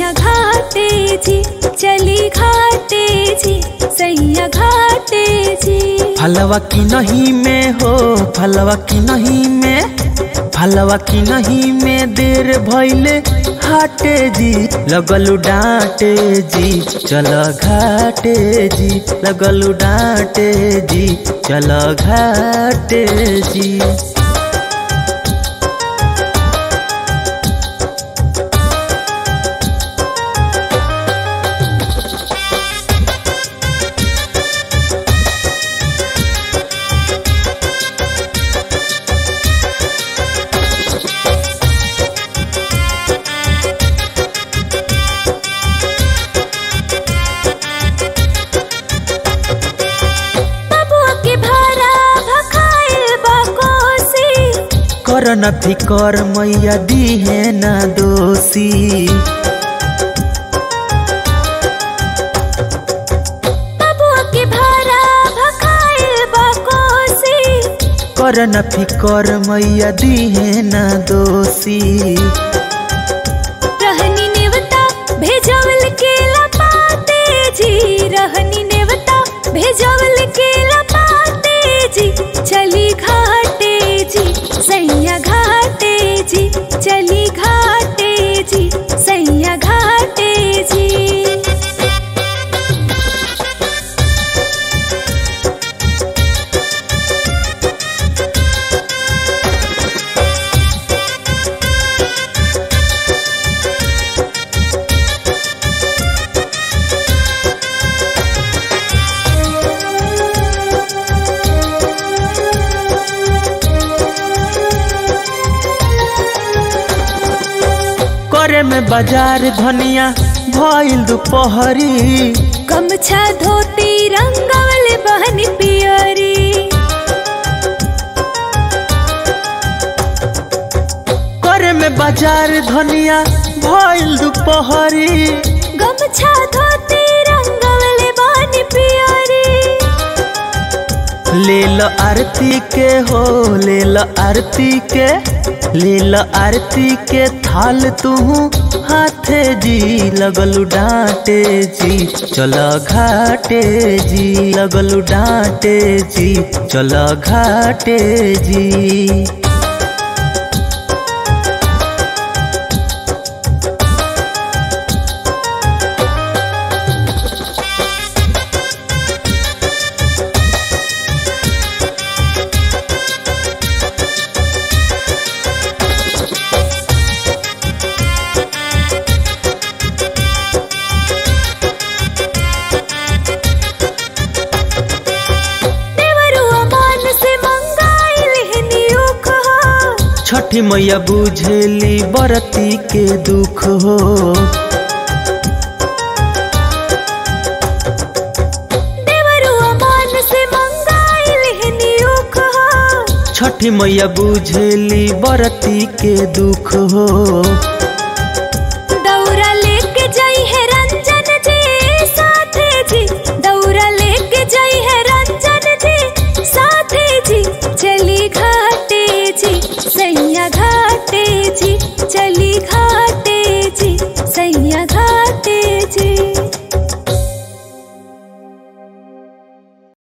सैया घाटे जी चली घाटे जी सैया घाटे जी फलवा की नहीं में हो फलवा की नहीं में फलवा की नहीं में देर भैले हाटे जी लगलू डांटे जी चल घाटे जी लगलू डांटे जी चल घाटे जी बबुआ के भारा भखाइल बाकोसी कर नथी कर मैया दी है ना दोषी बबुआ के भारा भखाइल बाकोसी कर नथी कर मैया दी है ना दोषी रहनी नेवता भेजवल के लपाते जी रहनी नेवता भेजवल के लपाते जी चली घाटे जी सैया घाटे जी चली घाटे जी सैया घाटे जी करे में बाजार धनिया भइल दुपहरी गमछा धोती रंगवल बहन पियरी करे में बाजार धनिया भइल दुपहरी गमछा धोती रंगवल बहन पियरी ले लो आरती के हो ले लो आरती के ले लो आरती के थाल तू हाथे जी लगलू डांटे जी चलो घाटे जी लगलू डांटे जी चलो घाटे जी देवरुआ मान से मंगाइल हनी उख हो छठी मैया बुझेली बरती के दुख हो देवरुआ मान से मंगाइल हनी उख हो छठी मैया बुझेली बरती के दुख हो